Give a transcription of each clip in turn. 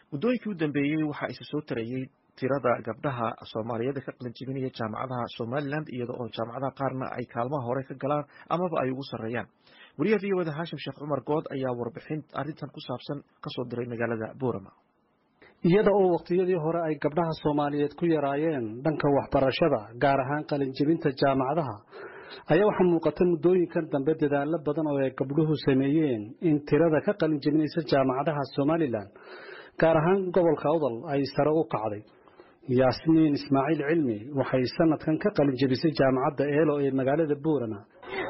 muddooyinkii u dambeeyey waxaa isa soo tarayey tirada gabdhaha soomaaliyeed ka qalin jebinaya jaamacadaha somalilan iyada oo jaamacadaha qaarna ay kaalmaha hore ka galaan amaba ay ugu sarreeyaan wariyaha v oda haashim sheekh cumar good ayaa warbixin arrintan ku saabsan kasoo diray magaalada boorama iyada oo waqtiyadii hore ay gabdhaha soomaaliyeed ku yaraayeen dhanka waxbarashada gaar ahaan qalinjebinta jaamacadaha ayaa waxaa muuqata muddooyinkan dambe dadaalo badan oo ay gabdhuhu sameeyeen in tirada ka qalinjebinaysa jaamacadaha somalilan gaar ahaan gobolka awdal ay sare u kacday yaasmiin ismaaciil cilmi waxay sanadkan ka qalinjebisay jaamacadda eelo ee magaalada boorama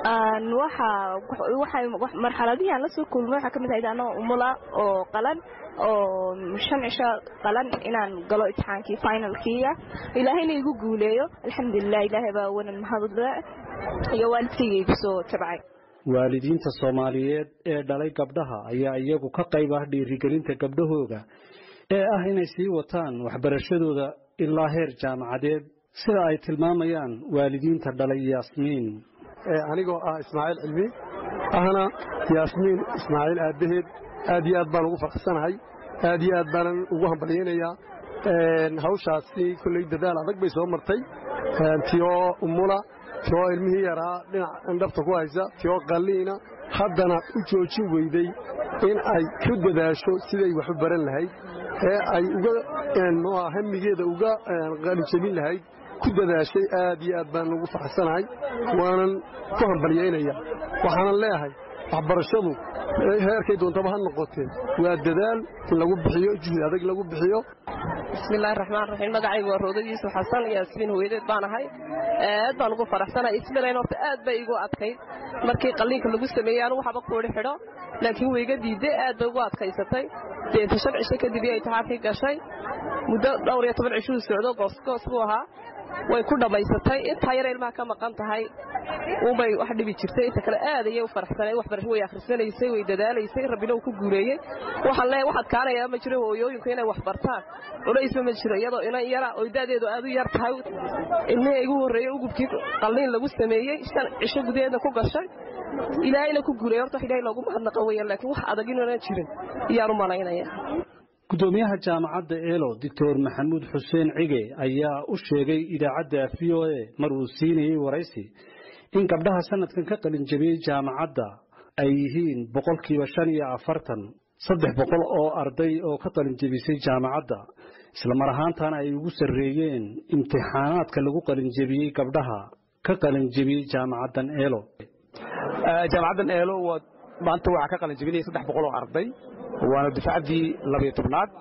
marxaladihii aan lasoo kulmay waxaa kamid ahayd anoo umula oo qalan oo shan cisho qalan inaan galo imtixaankii finalkiiya ilaahayna igu guuleeyo alxamdulilah ilaahay baa wanan mahadle iyo waalidkayga igu soo tabcay waalidiinta soomaaliyeed ee dhalay gabdhaha ayaa iyagu ka qayb ah dhiirigelinta gabdhahooda ee ah inay sii wataan waxbarashadooda ilaa heer jaamacadeed sida ay tilmaamayaan waalidiinta dhalay yaasmiin anigoo ah ismaaciil cilmi ahna yaasmiin ismaaciil aabbaheed aad iyo aad baan ugu faraxsanahay aad iyo aad baanan ugu hambalyaynayaa hawshaasi kolley dadaal adag bay soo martay tiyoo umula tiyoo ilmihii yaraa dhinac indhafta ku haysa tiyoo qalliina haddana u joojin weyday in ay ku dadaasho siday wax u baran lahayd ee ay uga hamigeeda uga qalijebin lahayd ku dadaashay aad iyo aad baan ugu faraxsanahay waanan ku hambalyaynaya waxaanan leeyahay waxbarashadu heerkay doontaba ha noqotee waa dadaal in lagu bixiyo juhdi adag lagu bixiyo bismillahi raxmaan raxiim magacaygu waa roodadiisu xasan yaasmiin hooyadeed baan ahay aad baan ugu faraxsanahay ismilayn horta aad bay igu adkayd markii qalliinka lagu sameeyey anugu waxba kuudhi xidho laakiin wayga diidday aad bay ugu adkaysatay deeta shan cisho kadib iyo intixaankii gashay muddo dhowr iyo toban cishuu socdo goosgoos buu ahaa way ku dhammaysatay intaa yar ilmaha ka maqan tahay unbay wax dhibi jirtay inta kale aad ayay u faraxsanay waxbarasho way akhrisanaysay way dadaalaysay rabbina uu ku guuleeyey waxaan leeyahay waxaad kaanayaa ma jiro hooyooyinku inay wax bartaan culaysba ma jiro iyadoo inan yara oo da'deedu aad u yar tahay ilmihii igu horreeyey ugubkii qalliin lagu sameeyey shan cisho gudaheedna ku gashay ilaahayna ku guuleeyey horta wax ilaahay loogu mahadnaqa weeyaan laakiin wax adag inuunan jirin iyaan u malaynaya gudoomiyaha jaamacadda eelo doctor maxamuud xuseen cige ayaa u sheegay idaacadda v o a mar uu siinayey waraysi in gabdhaha sanadkan ka qalinjabiyey jaamacadda ay yihiin boqolkiiba shan iyo afartan saddex boqol oo arday oo ka qalinjebisay jaamacadda islamar ahaantana ay ugu sarreeyeen imtixaanaadka lagu qalinjebiyey gabdhaha ka qalinjebiyey jaamacaddan eelo jaamacaddan eelo maanta waxaa ka qalinjebinaya saddex boqol oo arday waana dufcaddii labayo tobnaad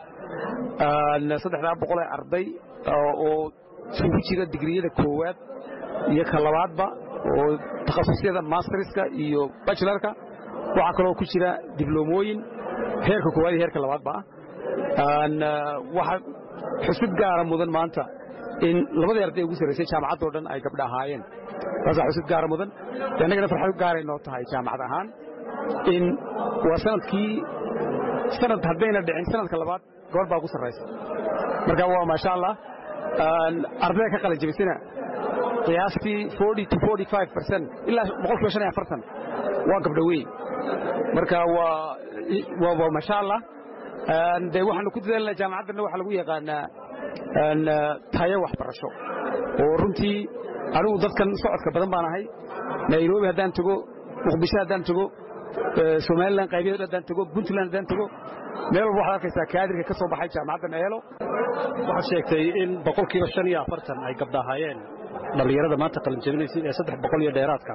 saddexdaa boqol ee arday oo isugu jira digriyada koowaad iyo ka labaadba oo takhasusyada masterska iyo bachelarka waxaa kaloo ku jira dibloomooyin heerka koowaad iyo heerka labaadba ah waxaa xusub gaara mudan maanta in labadii arday ugu sarraysay jaamacaddoo dhan ay gabdha ahaayeen taasaa xusub gaara mudan annagana farxad gaaray noo tahay jaamacad ahaan in waa sanadkii sanad haddayna dhicin sanadka labaad gobor baa ugu sarraysa marka waa maasha allah ardayda ka qalin jebisana qiyaastii ilaa boqolkiiba shan iyo afartan waa gabdho weyn marka waa maasha allah de waxaanu ku dadaalnaa jaamacaddanna waxaa lagu yaqaanaa tayo waxbarasho oo runtii anigu dadkan socodka badan baan ahay nairobi haddaan tago muqdisho haddaan tago somalilan qaybaheedu haddaan tago puntland haddaan tago meel walba waxaad arkaysaa kaadirka ka soo baxay jaamacaddan eelo waxaad sheegtay in boqolkiiba shan iyo afartan ay gabdha ahaayeen dhallinyarada maanta qalinjebinaysay ee saddex boqol iyo dheeraadka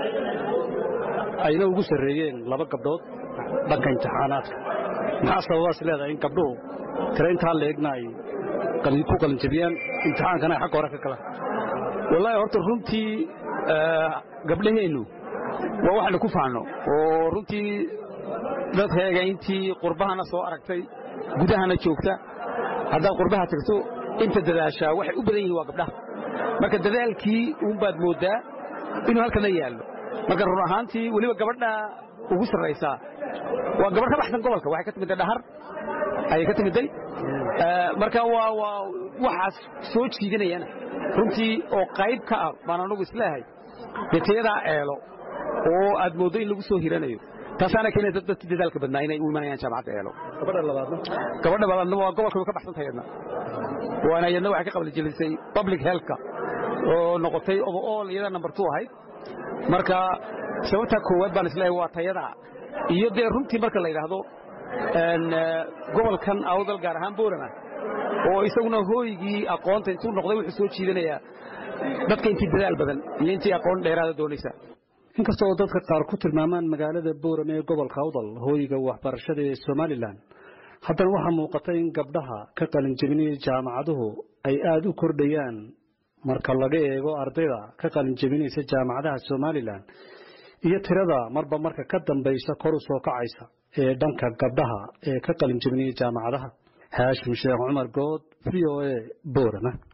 ayna ugu sarreeyeen laba gabdhood dhanka imtixaanaadka maxaa sababaas leedahay in gabdhuhu tira intaa leegna ay ku qalinjebiyaan imtixaankana ay xagga hore ka galaan wallaahi horta runtii gabdhaheennu waa waxaynu ku faanno oo runtii dadkayga intii qurbahana soo aragtay gudahana joogta haddaad qurbaha tagto inta dadaashaa waxay u badan yihiin waa gabdhaha marka dadaalkii uunbaad mooddaa inuu halkana yaallo marka run ahaantii weliba gabadha ugu sarraysaa waa gabadh ka baxsan gobolka waxay ka timidday dhahar ayay ka timidday marka waa waa waxaas soo jiidanayana runtii oo qayb ka ah baan anugu isleehay dee tayadaa eelo oo aad mooddo in lagu soo hiranayo taasaana keenaysa dadkii dadaalka badnaa inay u imanayaan jaamacadda eelo gabadha labaadna gabadha labaadna waa gobolka way ka baxsan tahay yadna waana yadna waxay ka qabli jelisay public healthka oo noqotay overall iyada number two ahayd marka sababta koowaad baan isleeyahay waa tayada iyo dee runtii marka la yidhaahdo gobolkan awdal gaar ahaan boorama oo isaguna hooygii aqoonta intuu noqday wuxuu soo jiidanayaa dadka intii dadaal badan iyo intii aqoon dheeraada doonaysa inkasta oo dadka qaar ku tilmaamaan magaalada boorame ee gobolka awdal hooyiga waxbarashada ee somalilan haddana waxaa muuqata in gabdhaha ka qalinjebinaya jaamacaduhu ay aada u kordhayaan marka laga eego ardayda ka qalinjebinaysa jaamacadaha somalilan iyo tirada marba marka ka dambaysa kor u soo kacaysa ee dhanka gabdhaha ee ka qalinjebinaya jaamacadaha haashim sheekh cumar good v o a boorama